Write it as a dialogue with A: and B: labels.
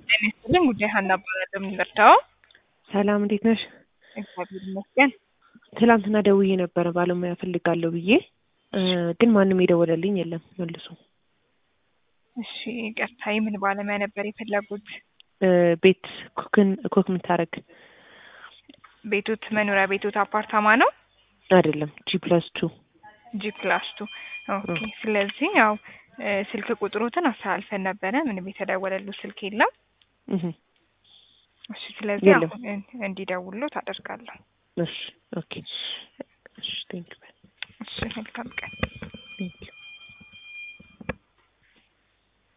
A: ጤና ይስጥልኝ ጉዳይ ሀና እባላለሁ። የምንረዳው
B: ሰላም እንዴት ነሽ?
A: እግዚአብሔር ይመስገን።
B: ትላንትና ደውዬ ነበረ ባለሙያ ፈልጋለሁ ብዬ እ ግን ማንም የደወለልኝ የለም መልሶ።
A: እሺ ይቅርታ፣ የምን ባለሙያ ነበር የፈለጉት?
B: እ ቤት ኩክን ኩክ የምታረግ
A: ቤቶት መኖሪያ ቤቶት አፓርታማ ነው?
B: አይደለም ጂ ፕለስ ቱ
A: ጂ ፕላስ ቱ ኦኬ። ስለዚህ ያው እ ስልክ ቁጥሮትን አስተላልፈን ነበረ። ምንም የተደወለሉ ስልክ የለም።
B: እህ
A: እሺ ስለዚህ
B: የለም።
A: አሁን እ እንዲደውሉ ታደርጋለሁ።
B: እሺ ኦኬ እሺ ቴንክ ዩ
A: እሺ መልካም ቀን።
B: ቴንክ ዩ